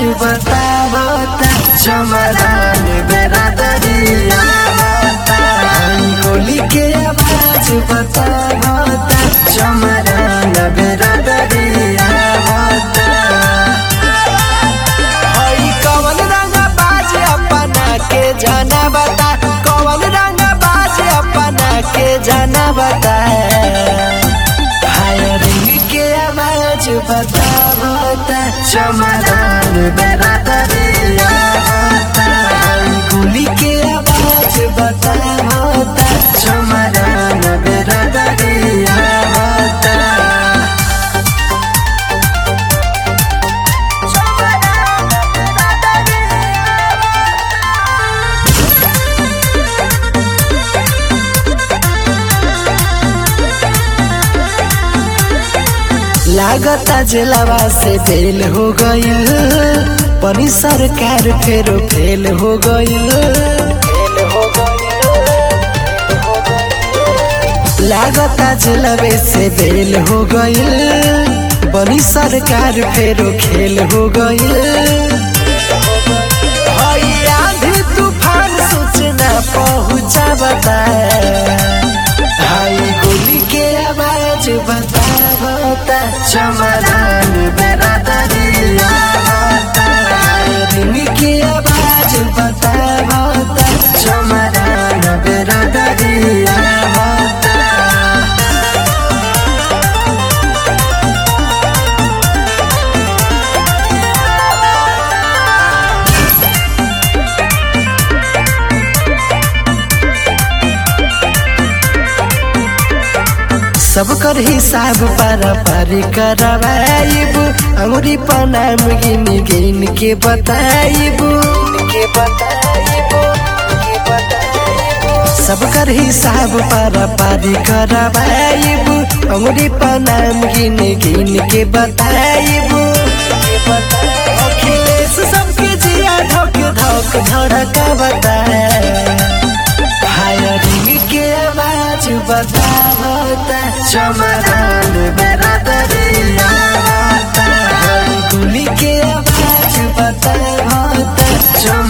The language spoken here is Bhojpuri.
बतावता चमरान बेरा दरिया गोली के आवाज बतावता चमरान बेरा दरिया हई कवन रंग बाज अपना के जाना बता कवन रंग बाज अपना के जाना बता हाय रिंग के आवाज बतावता चमरान बेरा दरिया गोली के आवाज बतावता चमरान बेरा दरिया लागता जलवा से फेल हो गईल पनी सरकार फेरो फेल हो गईल लागता जलवे से फेल हो गईल बनी सरकार फेरो खेल हो गईल हई आंधी तूफान सूचना पहुंचा बताए हाई गोली के आवाज बतावता चमरान बेरा दरिया रिंग के आवाज बतावता चमरान बेरा दरिया सबकर हिसाब पारा पारी करवाइब अंगुरी पनाम गिन गिन के बताइब के बताइब के बताइब सबकर हिसाब पारा पारी करवाइब अंगुरी पनाम गिन गिन के बताइब के बताइब अखिलेश सबके जिया धक धक धड़का बताए फायरिंग के आवाज बतावता चमरान बेरा दरिया गोली के आवाज बतावता चम